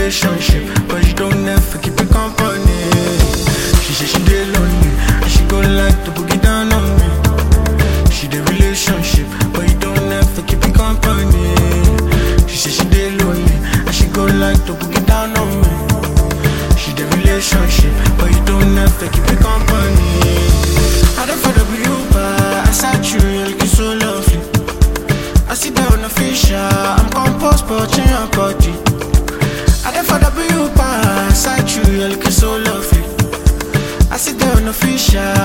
relationship, but she don't ever keep it company. She say she dey lonely, and she go like to boogie down on me. She dey relationship, but you don't ever keep it company. She say she dey lonely, and she go like to boogie down on me. She dey relationship, but you don't ever keep it company. I don't follow you, but I saw you, you're looking so lovely. I sit down on fisher, I'm composed, but in your body. I don't follow you, but I saw you, you're looking so lovely. I sit down on fisher,